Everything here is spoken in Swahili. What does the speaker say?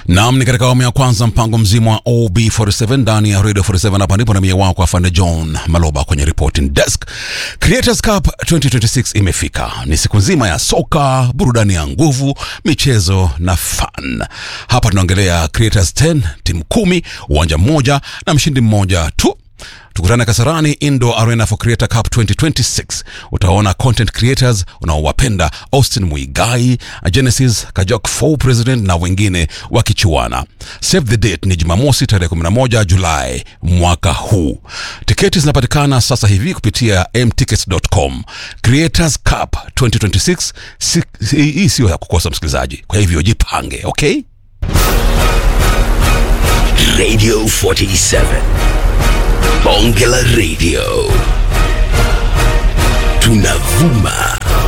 Naam, ni katika awamu ya kwanza mpango mzima wa OB47 ndani ya Radio 47 hapa ndipo na mie wako afande John Maloba kwenye reporting desk. Creators Cup 2026 imefika. Ni siku nzima ya soka, burudani ya nguvu, michezo na fun. Hapa tunaongelea Creators 10, timu kumi, uwanja mmoja na mshindi mmoja tu. Tukutane Kasarani Indoor Arena for Creator Cup 2026. Utaona content creators unaowapenda Austin Muigai, Genesis Kajok Fo President na wengine wakichuana. Save the date ni Jumamosi tarehe 11 Julai mwaka huu. Tiketi zinapatikana sasa hivi kupitia mtickets.com. Creators Cup 2026 si- hii hii sio ya kukosa msikilizaji, kwa hivyo jipange, okay? Radio 47. Bonge la Radio. Tunavuma